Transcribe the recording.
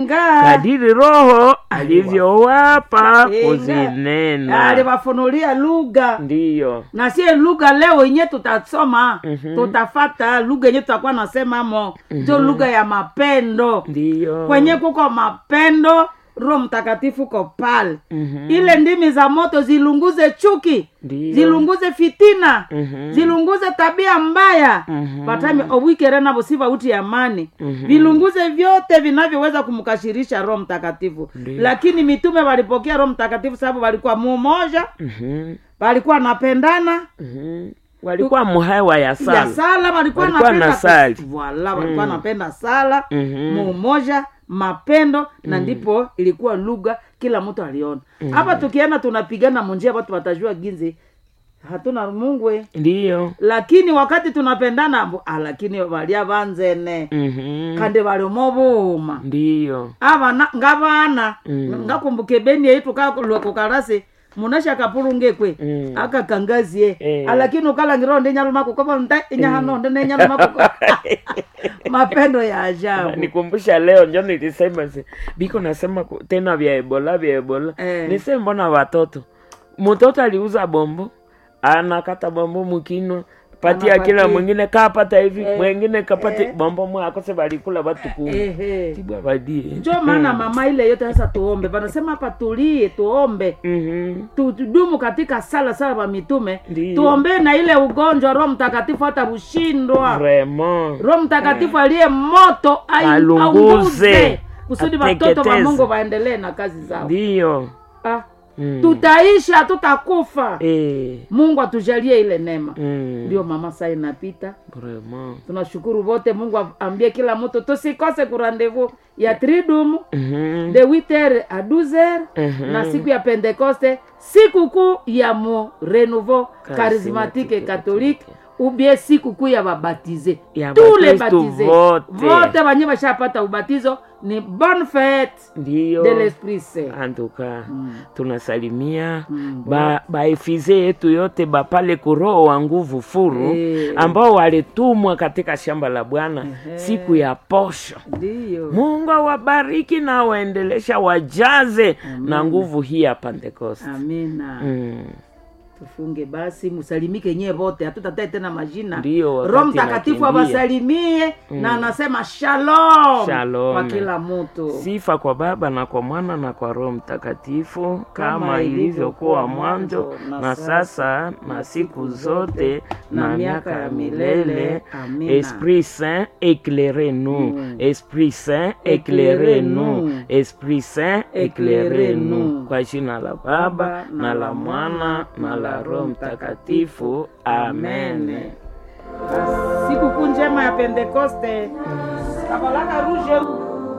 nga kadiri roho alivyowapa Inga. kuzinena aliwafunulia lugha ndiyo na sie lugha leo yenye tutasoma Mhm. tutafata lugha yenye tutakuwa nasemamo njo lugha ya mapendo ndiyo kwenye kuko mapendo roho mtakatifu ko pale Mhm. ile ndimi za moto zilunguze chuki Ndiyo. zilunguze fitina Mhm. zilunguze tabia mbaya Mhm. patami obwikerena busiva uti amani Mhm. vilunguze vyote vinavyoweza kumkashirisha roho mtakatifu Ndiyo. lakini mitume walipokea roho mtakatifu sababu walikuwa mumoja Mhm. walikuwa napendana Mhm. walikuwa muhewa ya ya sala sala walikuwa Walikuwa napenda na sali. Voilà, walikuwa Mm. napenda sala Mhm. muumoja mapendo na ndipo ilikuwa lugha kila mtu aliona hapa tukienda tunapigana munjia watu watajua ginzi hatuna mungwe ndiyo lakini wakati tunapendana mbu- ah, lakini valia vanzene Mhm. kandi valiomo vuma ndiyo avana ngavana Mm. ngakumbuke beni yaitu kakukalasi munasha kapulungekwe Mm. akakangazie Eh. alakini ukalangiro ndi nyalumako kovo nda inyahanonde nenyalumako mapendo ya ajabu nikumbusha leo njo nilisema si biko nasema ku- tena vya ebola vya ebola Eh. nise mbona watoto mtoto aliuza bombo anakata bombo mukino patia Anapatia. kila mwingine kapata hivi Eh. mwingine kapate Eh. bombo mwe akose balikula batu kumi Ehe. tibwa badie njo maana mama ile yote sasa tuombe vanasema hapa tulie tuombe Mhm. Tu- tudumu katika sala sala wa mitume Ndiyo. tuombee na ile ugonjwa roho mtakatifu hata ushindwa vraiment roho mtakatifu aliye moto ai- Alunguze. aunguze kusudi watoto wa Ateketeze. mungu waendelee na kazi zao ndiyo ah, Mm. tutaishi hatutakufa Eh. mungu atujalie ile neema Mm. ndio mama saa inapita vraiment tunashukuru wote mungu ambie kila mtu tusikose kurandevu ya tridum Mhm. de 8h à 12h Mhm. na siku ya pentekoste siku kuu ya mu renouveau Charismatique charismatique catholique ubie siku kuu ya babatize Ya tous les Bakristu baptisés vote. vote banye bashapata ubatizo ni bonne fête ndiyo de l'esprit saint antuka Mm. tunasalimia Mm, ba baifize yetu yote bapale kuroho wa nguvu furu Eh. ambao walitumwa katika shamba la bwana Ehe. siku ya posho ndiyo mungu awabariki na waendelesha wajaze na nguvu hii ya pentekoste amina mm. tufunge basi musalimike nyie vote hatutatae tena majina Ndiyo, wakati roho mtakatifu nakimbia. awasalimie na anasema shalom Shalom. kwa kila mtu sifa kwa baba na kwa mwana na kwa roho mtakatifu kama, Kama ilivyokuwa ilivyokuwa mwanzo mwanzo, na, na sasa na siku zote na miaka ya milele Amina. esprit saint éclairez nous Mm. esprit saint éclairez nous esprit saint éclairez nous kwa jina la baba na la mwana na la roho mtakatifu amen sikukuu njema ya pentekoste kabalaka ruje